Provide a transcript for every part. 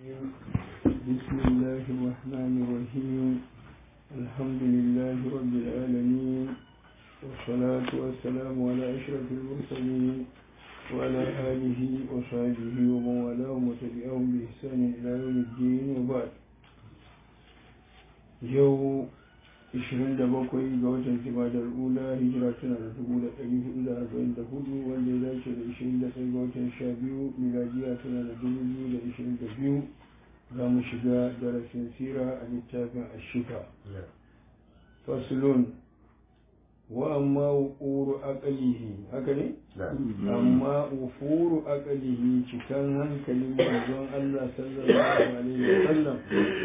بسم الله الرحمن الرحيم الحمد لله رب العالمين والصلاة والسلام على أشرف المرسلين وعلى آله وصحبه ومن والاهم وتبعهم بإحسان إلى يوم الدين وبعد يوم 27 ga watan Jumadar Ula hijira tana da 1444 wanda ya dace da 21 ga watan 12 miladiya tana da 2022 za mu shiga darasin sira a littafin ashika fasulun wa amma wufuru aqalihi haka ne amma wufuru aqalihi cikan hankalin manzon Allah sallallahu alaihi wasallam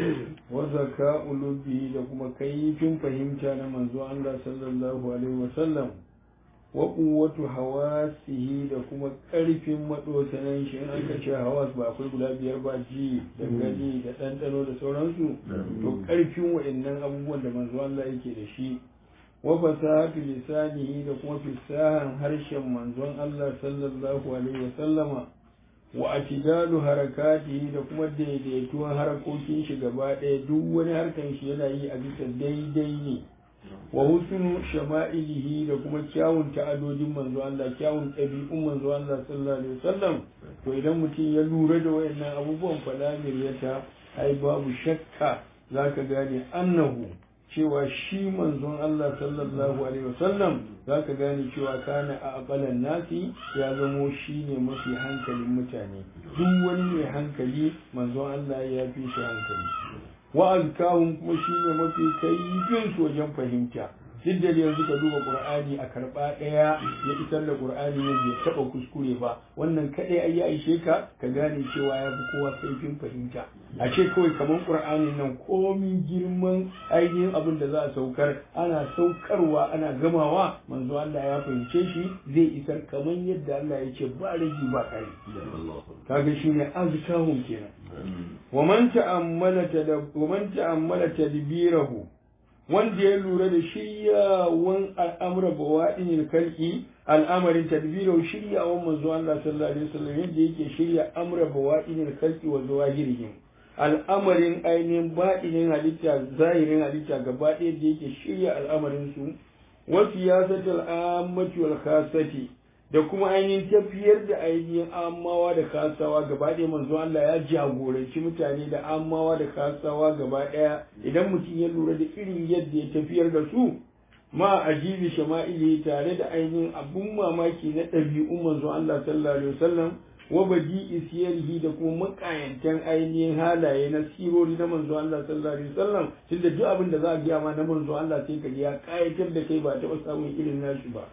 wa zaka'u lubbihi da kuma kaifin fahimta na manzon Allah sallallahu alaihi wasallam wa quwwatu hawasihi da kuma karfin madosanan shi in aka ce hawas ba akwai guda biyar ba ji da gani da ɗanɗano da sauransu to karfin wa'annan abubuwan da manzo Allah yake da shi wa fasahatu lisanihi da kuma fisahan harshen manzon Allah sallallahu alaihi wa sallama wa atidalu harakatihi da kuma daidaituwan harakokin shi gaba ɗaya duk wani harkan shi yana yi a bisa daidai ne wa husnu shama'ilihi da kuma kyawun ta'adodin manzo Allah kyawun ɗabi'un manzo Allah sallallahu alaihi wasallam to idan mutum ya lura da wayannan abubuwan fala miryata ai babu shakka zaka gane annahu cewa shi manzon Allah sallallahu alaihi wasallam zaka gane cewa kana a aqalan nasi ya zamo shi ne mafi hankalin mutane duk wani mai hankali manzon Allah ya fi shi hankali wa azkahum kuma shine mafi kaifin su wajen fahimta duk da yanzu ka duba qur'ani a karba daya ya isar da qur'ani ne bai taba kuskure ba wannan kadai ai ya ishe ka ka gane cewa ya fi kowa kaifin fahimta a ce kawai kamar qur'ani nan komin girman ainihin abin da za a saukar ana saukarwa ana gamawa manzo Allah ya fahimce shi zai isar kamar yadda Allah ya ce ba rage ba kare kaga shine azkahum kenan ومن تأمل تدب ومن تأمل تدبيره wanda ya lura da shiryawan al'amura bawaɗin kalki al'amarin tadbiro shiryawan manzo Allah sallallahu alaihi wasallam yadda yake shirya amra bawaɗin kalki wa zawahirihim al'amarin ainihin baɗinin halitta zahirin halitta gaba ɗaya da yake shirya al'amarin su wa siyasatul ammati wal khassati da kuma ainihin tafiyar da ainihin amawa da kasawa gaba ɗaya manzo Allah ya jagoranci mutane da amawa da kasawa gaba ɗaya idan mutum ya lura da irin yadda ya tafiyar da su ma ajibi shama'ili tare da ainihin abun mamaki na ɗabi'un manzo Allah sallallahu alaihi wasallam wa badi isiyarhi da kuma makayantan ainihin halaye na sirori na manzo Allah sallallahu alaihi wasallam tunda duk abin da za a gaya ma na manzo Allah sai ka ya kayatar da kai ba taɓa samun irin nashi ba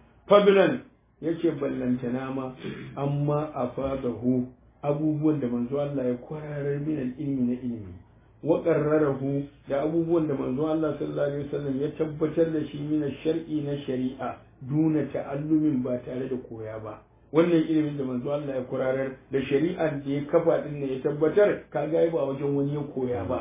fadlan yace ballantana ma amma afadahu abubuwan da manzo Allah ya kwararar min ilmi na ilimi wa qarrarahu da abubuwan da manzo Allah sallallahu alaihi wasallam ya tabbatar da shi min shar'i na shari'a duna ta'allumin ba tare da koya ba wannan ilimin da manzo Allah ya kwararar da shari'ar da ya kafa din ne ya tabbatar kaga ba wajen wani ya koya ba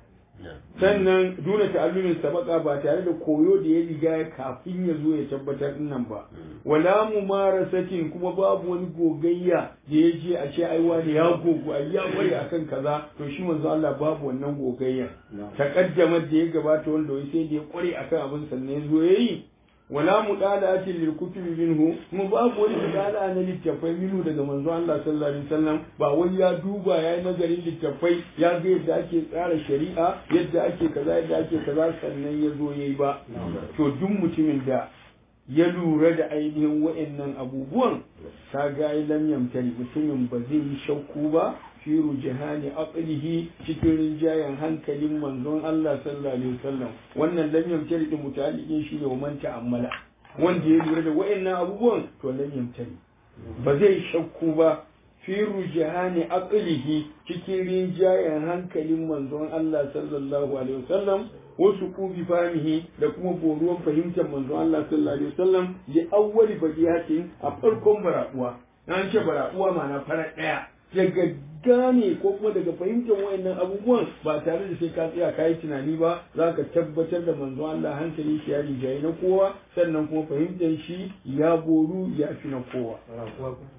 sannan duna ta'allumin sabaka ba tare da koyo da ya riga kafin ya zo ya tabbatar nan ba wala mumarasatin kuma babu wani gogayya da ya je a ce ai wani ya gogo ai ya kware akan kaza to shi manzo Allah babu wannan gogayya taqaddamar da ya gabata wanda wai sai da ya kware akan abin sannan ya zo yayi wala mudalatin lil kutubi minhu kuma babu wani mudala na littafai minhu daga manzo Allah sallallahu alaihi wasallam ba wani ya duba ya yi nazarin littafai ya ga yadda ake tsara shari'a yadda ake kaza yadda ake kaza sannan ya zo yayi ba to duk mutumin da ya lura da ainihin wa'annan abubuwan ka ga lam yamtari mutumin ba zai yi shakku ba fi rujahani aqlihi cikin rinjayen hankalin manzon Allah sallallahu alaihi wasallam wannan lam yamtari din mutaliqin shi ne man ta'ammala wanda ya lura da wa'annan abubuwan to lam yamtari ba zai shakku ba fi rujahani aqlihi cikin rinjayen hankalin manzon Allah sallallahu alaihi wasallam wasu kubi fahimihi da kuma boruwan fahimtar manzon Allah sallallahu alaihi wasallam ya awwali badiyatin a farkon baraduwa an ce baraduwa ma'ana farar daya daga gane ko kuma daga fahimtar wayannan abubuwan ba tare da sai ka tsaya ka yi tunani ba za ka tabbatar da manzo Allah hankali shi ya rijayi na kowa sannan kuma fahimtar shi ya boru ya fi na kowa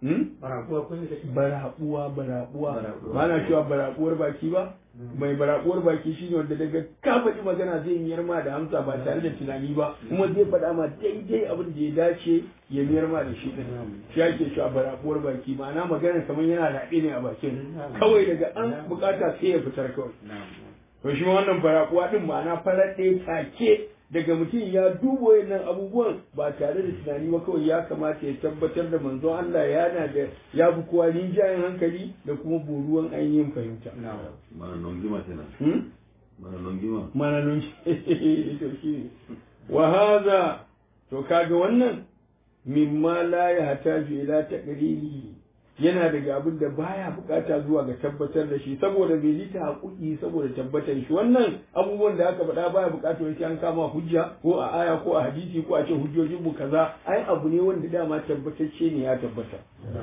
barabuwa kun da barabuwa barabuwa Barabuwa. ba na cewa barabuwar baki ba mai barabuwar baki shine wanda daga ka faɗi magana zai miyar ma da hamsa ba tare da tunani ba kuma zai faɗa ma daidai abin da ya dace ya miyar ma da shi din shi ake cewa barabuwar baki ma'ana magana kamar yana raɓe ne a bakin kawai daga an bukata sai ya fitar kawai to shi ma wannan barakuwa din ma'ana farar ɗaya take daga mutum ya duba wayannan abubuwan ba tare da tunani ba kawai ya kamata ya tabbatar da manzon Allah yana da ya fi kowa rinjayen hankali da kuma boruwan ainihin fahimta. mana nongima kenan Hmm? mana nongima Mana nun to shi ne. Wa haza to kaga wannan mimma la ya hataju ila taqriri yana daga abin da baya bukata zuwa ga tabbatar da shi saboda bai ji ta haƙuƙi saboda tabbatar shi wannan abubuwan da aka faɗa baya bukatar sai an kama hujja ko a aya ko a hadisi ko a ce hujjojin mu kaza ai abu ne wanda dama tabbatacce ne ya tabbata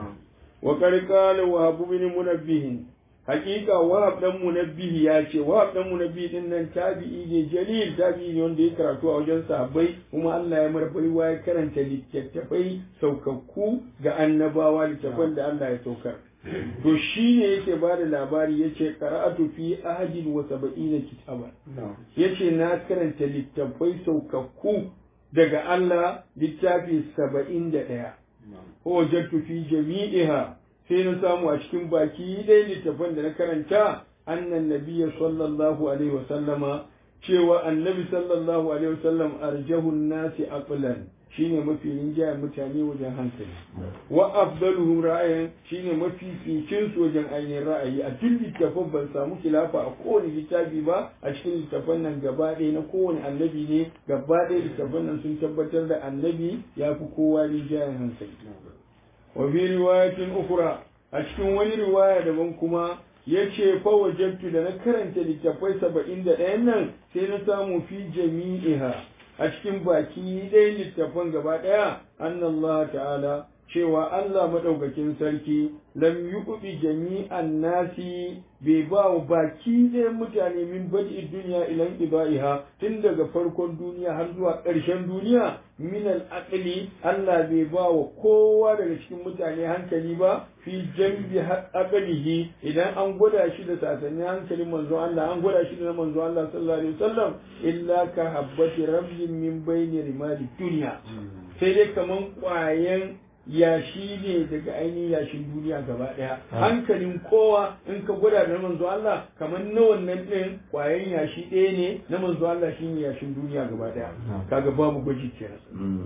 wa qad qala wa habu bin munabbihin hakika wahab dan munabbihi ya ce wahab dan munabbihi din nan tabi'i ne jalil tabi'i ne wanda ya karatu a wajen sahabbai kuma Allah ya mar baiwa ya karanta littattafai saukakku ga annabawa littattafan da Allah ya saukar to shi ne yake ba da labari ya ce qara'atu fi ahadin wa sab'ina kitaban ya ce na karanta littattafai saukakku daga Allah littafi saba'in da ɗaya wajattu fi jami'iha sai na samu a cikin baki dai littafin da na karanta annan nabiyya sallallahu alaihi wa sallama cewa annabi sallallahu alaihi wa sallam arjahun nasi aqlan shine mafi rinjayen mutane wajen hankali wa afdaluhum ra'ayan shine mafi ficin su wajen ainihin ra'ayi a duk littafin ban samu khilafa a kowane littafi ba a cikin littafan nan gaba ɗaya na kowane annabi ne gaba ɗaya littafan nan sun tabbatar da annabi ya fi kowa rinjayen hankali wa fi riwayatin ukhra a cikin wani riwaya daban kuma yace fa wajadtu da na karanta littafai 71 nan sai na samu fi jami'iha a cikin baki ɗaya littafan gaba ɗaya annallahu ta'ala cewa Allah madaukakin sarki lam yuqbi jami'an nasi bai ba wa baki ɗayan mutane min badi duniya ilan ibaiha tun daga farkon duniya har zuwa ƙarshen duniya min al Allah bai ba wa kowa daga cikin mutane hankali ba fi jambi aqlihi idan an gwada shi da sasannin hankalin manzo Allah an gwada shi da manzo Allah sallallahu alaihi wasallam illa ka habbati rabbin min bayni rimali dunya sai dai kaman ƙwayen yashi ne daga ainihin yashin duniya gaba daya hankalin kowa in ka gwada da manzo Allah kamar na wannan din kwayan yashi ɗaya ne na manzo Allah shine yashin duniya gaba daya kaga babu gwaji kenan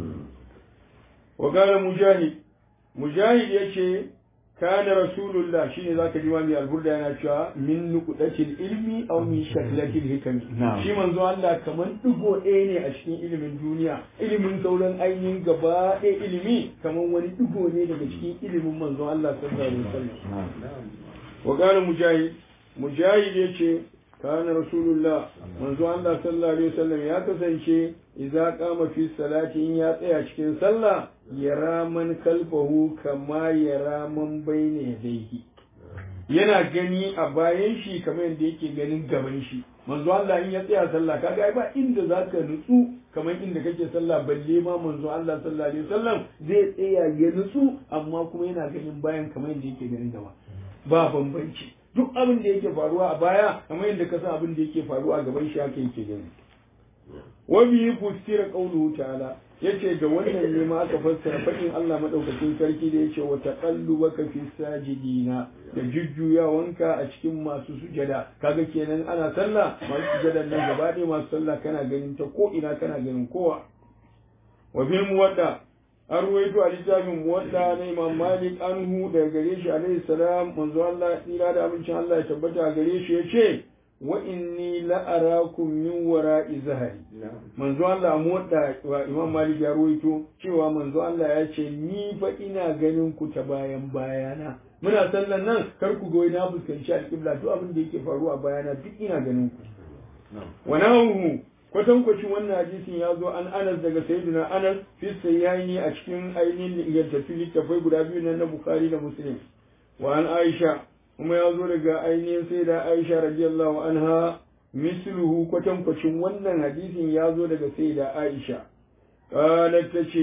wa qala mujahid mujahid yace kana rasulullah shine zaka ji wani alburda yana cewa min nuqdatil ilmi aw min shaklatil hikami shi manzo Allah kaman digo ɗaya ne a cikin ilimin duniya ilimin sauran ainihin gaba ɗaya ilimi kaman wani digo ne daga cikin ilimin manzo Allah sallallahu alaihi wasallam wa qala mujahid mujahid yace kana rasulullah manzo Allah sallallahu alaihi wasallam ya kasance idza qama fi salati in ya tsaya cikin sallah yara man kalfahu kama yara man bayna yadayhi yana gani a bayan shi kamar yadda yake ganin gaban shi manzo Allah in ya tsaya sallah kaga ai ba inda zaka nutsu kamar inda kake sallah balle ma manzo Allah sallallahu alaihi wasallam zai tsaya ya nutsu amma kuma yana ganin bayan kamar yadda yake ganin gaba ba bambanci duk abin da yake faruwa a baya kamar yadda ka san abin da yake faruwa a gaban shi haka yake gani wa bi fustira qawluhu ta'ala yace da wannan ne ma aka fassara fadin Allah madaukakin sarki da yace wa taqallubaka fi sajidina da jujjuyawanka a cikin masu sujada kaga kenan ana sallah masu sujada nan gaba ɗaya masu sallah kana ganin ta ko ina kana ganin kowa wa bil muwadda an ruwaito a littafin muwadda na imam malik anhu daga gare shi alaihi salam manzo Allah tsira da abincin Allah ya tabbata gare shi yace wa inni la'arakum min wara'i zahari manzo Allah muwadda wa imam malik ya ruwaito cewa manzo Allah ya ce ni fa ina ganin ku ta bayan bayana muna sallan nan kar ku goyi na fuskanci alƙibla duk abin da yake faruwa bayana duk ina ganin ku wa nahu kwatankwacin wannan hadisin ya zo an anas daga sayyidina anas fi sayyani a cikin ainihin ingantattun littafai guda biyu nan na bukhari da muslim wa an aisha kuma ya zo daga ainihin sayyida aisha radiyallahu anha misluhu kwatankwacin wannan hadisin ya zo daga sayyida aisha qalat tace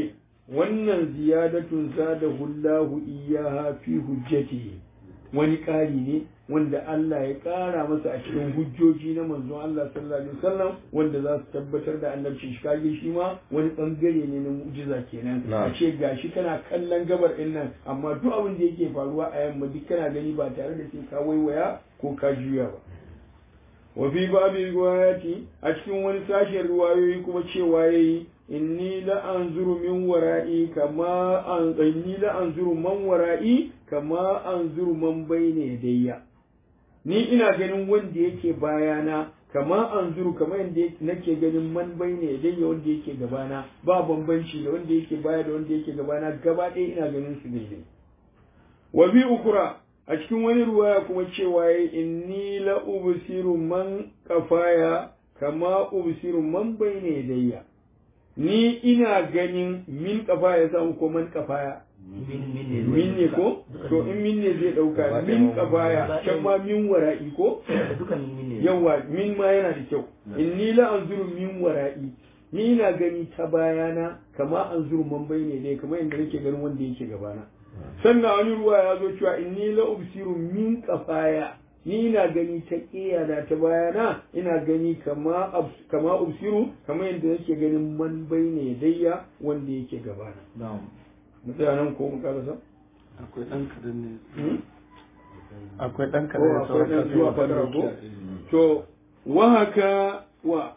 wannan ziyadatun zadahu Allahu iyyaha fi hujjatihi wani ƙari ne wanda Allah ya ƙara masa a cikin hujjoji na manzon Allah sallallahu alaihi wasallam wanda za su tabbatar da annabci shi kage shi ma wani bangare ne na mu'jiza kenan a ce gashi kana kallon gabar din nan amma duk abin da yake faruwa a yamma duk kana gani ba tare da sai ka waiwaya ko ka juya ba wa fi babi riwayati a cikin wani sashen riwayoyi kuma cewa yayi inni la anzuru min wara'i kama an inni la anzuru man wara'i kama anzuru man bayna yadayya ni ina ganin wanda yake bayana kama anzuru kama yadda nake ganin man bayna yadayya wanda yake gabana ba bambanci da wanda yake baya da wanda yake gabana gaba ɗaya ina ganin su daidai wa bi ukura a cikin wani ruwaya kuma cewa inni la ubsiru man kafaya kama ubsiru man bayna yadayya ni ina ganin min kafa ya samu ko man kafaya min ne ko to in min ne zai dauka min kafaya can ma min wara'i ko yawa min ma yana da kyau inni la anzuru min wara'i ni ina gani ta bayana kama anzuru man bayne dai kamar yadda nake ganin wanda yake gabana sannan wani ruwa ya zo cewa inni la ubsiru min kafaya ni ina gani ta da ta bayana ina gani kama kama ubsiru kamar yadda nake ganin man bayne dayya wanda yake gabana mu tsaya nan ko mu karasa akwai dan kadan ne akwai dan ko kadan ne akwai dan zuwa fadar ko to wa haka wa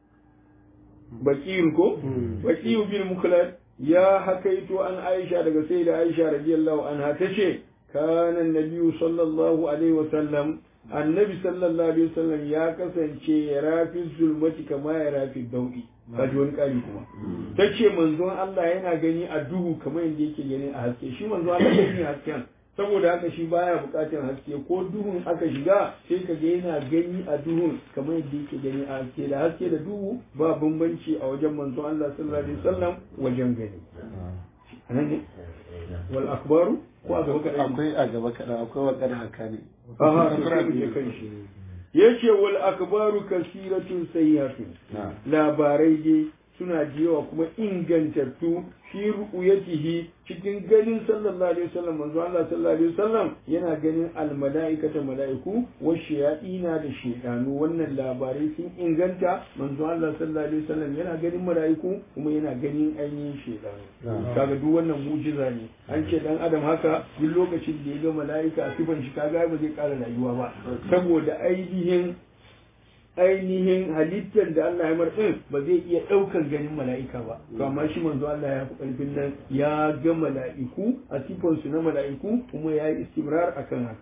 bakir ko bakir bin mukhlad ya hakaito an aisha daga sai da aisha radiyallahu anha tace kana nabiyyu sallallahu alaihi wasallam annabi sallallahu alaihi wasallam ya kasance ya rafi zulmati kama ya rafi dau'i kaji wani kari kuma tace manzon Allah yana gani a duhu kamar yadda yake gani a haske shi manzon Allah yana hasken saboda haka shi baya bukatar haske ko duhun aka shiga sai ka ga yana gani a duhun kamar yadda yake gani a haske da haske da duhu ba bambanci a wajen manzon Allah sallallahu alaihi wasallam wajen gani anan ne wal akbaru ko a gaba kaɗan akwai a gaba kaɗan akwai wakar haka ne aha to sai mu je kan shi yace wal akbaru kasiratun sayyihatun na labarai dai suna da yawa kuma ingantattu fi ru'yatihi cikin ganin sallallahu alaihi wasallam manzo Allah sallallahu alaihi wasallam yana ganin almalaikata malaiku wa shayatina da shaytanu wannan labarai sun inganta manzo Allah sallallahu alaihi wasallam yana ganin malaiku kuma yana ganin ainihin shaytanu kaga duk wannan mu'jiza ne an ce dan adam haka duk lokacin da ya ga malaika a sifan shi kaga ba zai kara rayuwa ba saboda ainihin ainihin halittar da Allah ya mar din ba zai iya ɗaukan ganin mala'ika ba to amma shi manzo Allah ya fi ƙarfin nan ya ga mala'iku a sifan su na mala'iku kuma ya yi istimrar akan haka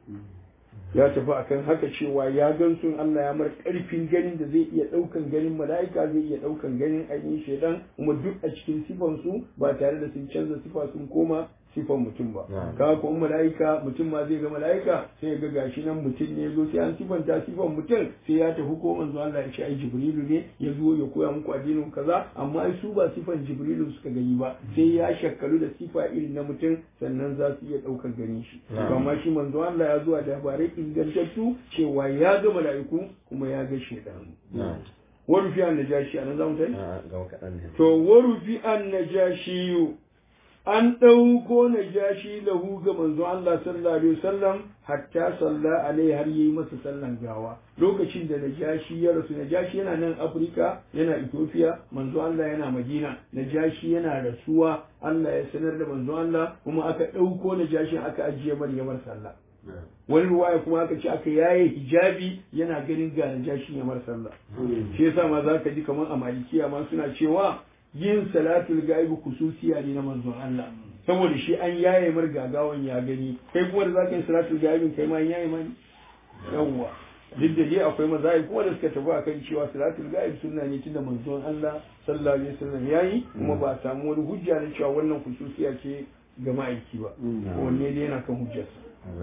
ya tafi akan haka cewa ya gan sun Allah ya mar ƙarfin ganin da zai iya ɗaukan ganin mala'ika zai iya ɗaukan ganin ainihin shaidan kuma duk a cikin sifan su ba tare da sun canza sifa sun koma sifan mutum ba kaga ko in mala'ika mutum ma zai ga mala'ika sai ya ga gashi nan mutum ne zo sai an sifanta sifan mutum sai ya tafi ko manzo Allah ya ce ai jibrilu ne ya zo ya koya muku addinin kaza amma ai su ba sifan jibrilu suka gani ba sai ya shakkalu da sifa irin na mutum sannan za su iya daukar ganin shi to amma shi manzo Allah ya zuwa da labarai ingantattu cewa ya ga mala'iku kuma ya ga shedanu warufi an najashi anan zamu tai gaba kaɗan ne to warufi an najashi an ɗauko na jashi lahu ga manzon Allah sallallahu alaihi wasallam hatta salla alai har yi masa sallan gawa lokacin da najashi ya rasu najashi yana nan Afirka yana Ethiopia manzon Allah yana Madina najashi yana rasuwa Allah ya sanar da manzon Allah kuma aka ɗauko najashin aka ajiye Maryamar sallah wani ruwaya kuma aka ce aka yaye hijabi yana ganin ga najashi ya mar sallah shi yasa ma zaka ji kamar a malikiya ma suna cewa yin salatul gaibi kususiya ne na manzon Allah saboda shi an yaye mar gagawan ya gani kai kuma da zaka yi salatul gaibi kai ma an yaye mani yawwa duk da dai akwai mazai kuma da suka tafi akan cewa salatul gaibi sunna ne tunda manzon Allah sallallahu alaihi wasallam yayi kuma ba a samu wani hujja na cewa wannan kususiya ce ga ma'aiki ba wanne dai yana kan hujjarsa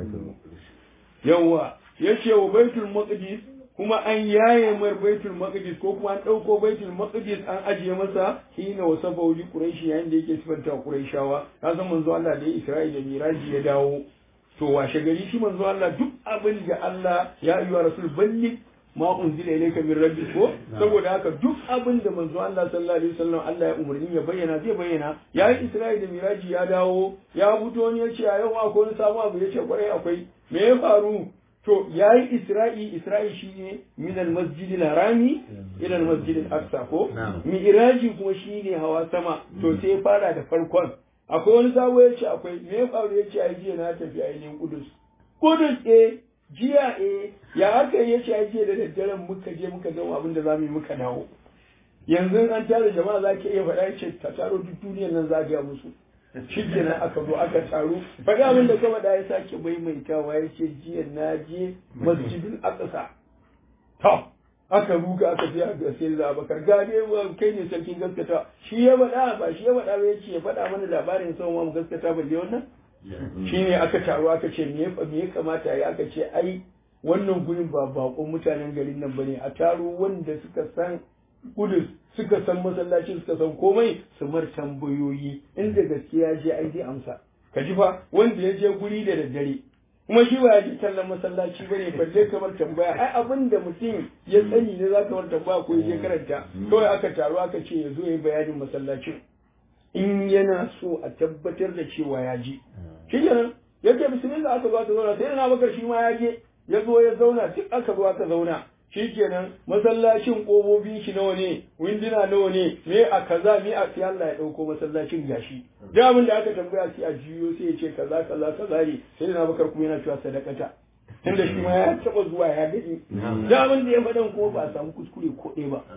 yawwa yace wa baitul maqdis kuma an yaye mar baitul maqdis ko kuma an dauko baitul maqdis an ajiye masa hina wasafa li quraishi yayin da yake sifanta quraishawa ka san manzo Allah da ya Isra'ila da Miraji ya dawo to washe gari shi manzo Allah duk abin da Allah ya yi wa rasul balli ma unzila ilayka min rabbik ko saboda haka duk abin da manzo Allah sallallahu alaihi wasallam Allah ya umarni ya bayyana zai bayyana ya yi Isra'i da Miraji ya dawo ya fito ne ya ce a yau akwai wani sabon abu ya ce kwarai akwai me ya faru to ya yi Isra'i Isra'i shi ne min al-masjid al-harami ila al-masjid al-aqsa ko Miraji kuma shi ne hawa sama to sai ya fara da farkon akwai wani sabo ya ce akwai me ya faru ya ce ai jiya na tafi ainihin Kudus Kudus eh jiya eh ya aka yi yace ai jiya da daddaren muka je muka gama abin da zamu yi muka dawo yanzu an tare jama'a za ki iya faɗa yace ta taro duk duniyar nan za ga musu shi kenan aka zo aka taru faɗa abin da kama da ya sake maimaitawa ya ce jiya na je masjidin aqsa to aka ruga aka je aka sai da abakar gane kai ne sarkin gaskata shi ya faɗa ba shi ya faɗa ba yace ya faɗa mana labarin sau mu gaskata balle wannan shi ne aka taru aka ce me ya kamata ya aka ce ai wannan gurin ba bakon mutanen garin nan bane a taro wanda suka san kudus suka san masallaci suka san komai su mar tambayoyi inda gaskiya je ai zai amsa ka ji fa wanda ya je guri da daddare kuma shi ba ya ji kallon masallaci bane balle kamar tambaya ai abin da mutum ya sani ne za ka mar tambaya ko ya je karanta kawai aka taru aka ce ya zo ya yi bayanin masallacin in yana so a tabbatar da cewa ya je shi kenan ya ce bismillah aka zo aka zauna sai na bakar shi ma ya je ya zo ya zauna duk aka zo aka zauna shi kenan masallacin ƙofofin shi nawa ne winduna nawa ne me a kaza me a sai Allah ya ɗauko masallacin gashi da abin da aka tambaya sai a jiyo sai ya ce kaza kaza kaza ne sai na bakar kuma yana cewa sadakata tunda shi ma ya taɓa zuwa ya gani da abin da ya faɗan kuma ba a samu kuskure ko ɗaya ba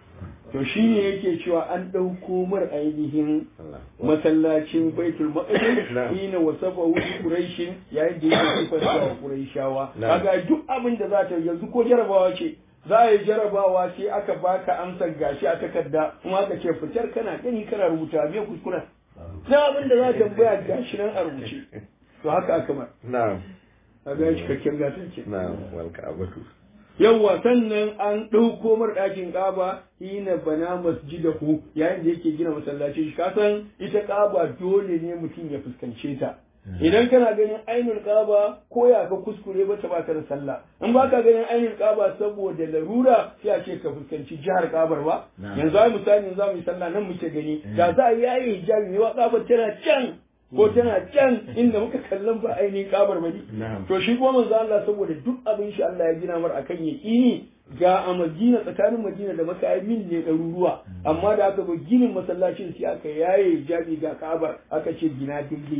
to shi ne yake cewa an ɗauko mar ainihin masallacin baitul maqdis ina wasafa hu quraishin yayin da yake sifar da quraishawa kaga duk abin da za ta yanzu ko jarabawa ce za a yi jarabawa sai aka baka amsar gashi a takarda kuma aka ce fitar kana gani kana rubuta me kuskura da abin da za ta tambaya gashi nan a rubuce to haka aka mar na'am kaga cikakken gatan ce na'am wal ka'batu yawwa sannan an ɗauko mar ɗakin ƙaba hina bana masjidahu yayin da yake gina masallaci shi kasan ita ƙaba dole ne mutum ya fuskance ta idan kana ganin ainul ƙaba ko ya ka kuskure ba ta baka da sallah in ba ka ganin ainul ƙaba saboda larura sai a ce ka fuskanci jihar ƙabar ba yanzu ai misali za mu yi sallah nan muke gani da za a yayi hijabi ne wa ƙabar tana can ko tana can inda muka kallon ba ainihin kabar bane to shi kuma manzo Allah saboda duk abin shi Allah ya gina mar akan yaqini ga a Madina tsakanin Madina da Makka ai min ne ɗaruruwa amma da aka zo ginin masallacin sai aka yaye jabi ga Ka'aba aka ce gina daidai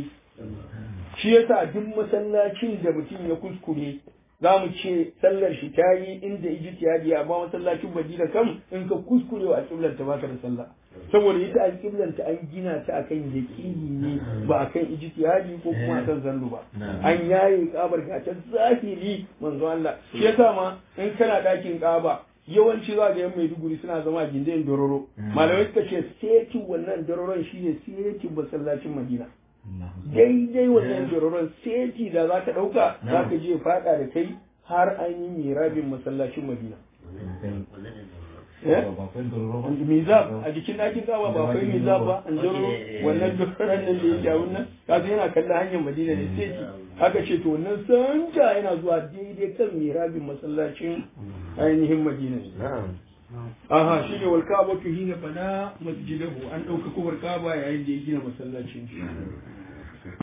shi yasa duk masallacin da mutum ya kuskure za mu ce sallar shi ta yi inda ijtihadi amma masallacin Madina kam in ka kuskure wa alƙiblar ta baka da sallah saboda ita alƙiblar ta an gina ta akan yaqini ne ba akan ijtihadi ko kuma akan zannu ba an yaye kabar ga ta zahiri manzo Allah shi yasa ma in kana dakin kaba yawanci za ga yan Maiduguri suna zama a gindin dororo malamai suka ce setin wannan dororon shine setin masallacin Madina daidai wannan jororon seti da za ka ɗauka za ka je faɗa da kai har an yi mirabin masallacin madina mizab a jikin ɗakin gawa ba akwai mizab ba an dororo wannan dororon nan da yake abun nan kaga yana kallon hanyar madina ne seti aka ce to wannan santa yana zuwa daidai kan mirabin masallacin ainihin madina aha shi ne wal ka'batu hina bana masjidahu an ɗauka kubar ka'aba yayin da ya gina masallacin shi